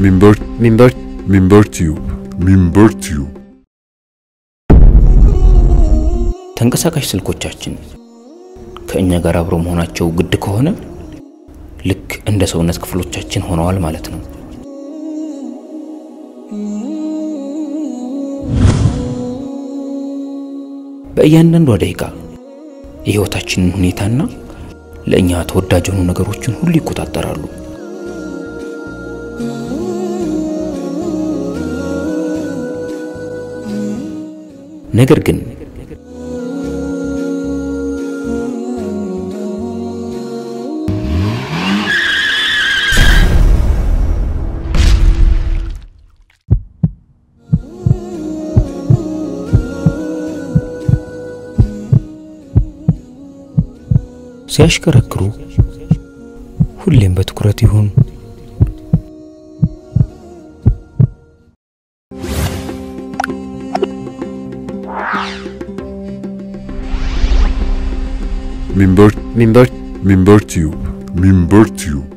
ሚንበር ሚንበር ሚንበር ቲዩብ ሚንበር ቲዩብ ተንቀሳቃሽ ስልኮቻችን ከእኛ ጋር አብረው መሆናቸው ግድ ከሆነ ልክ እንደ ሰውነት ክፍሎቻችን ሆነዋል ማለት ነው። በእያንዳንዷ ደቂቃ የሕይወታችንን ሁኔታና ለእኛ ተወዳጅ የሆኑ ነገሮችን ሁሉ ይቆጣጠራሉ። ነገር ግን ሲያሽከረክሩ ሁሌም በትኩረት ይሁን። ሚንበር ሚንበር ሚንበር ቲዩብ ሚንበር ቲዩብ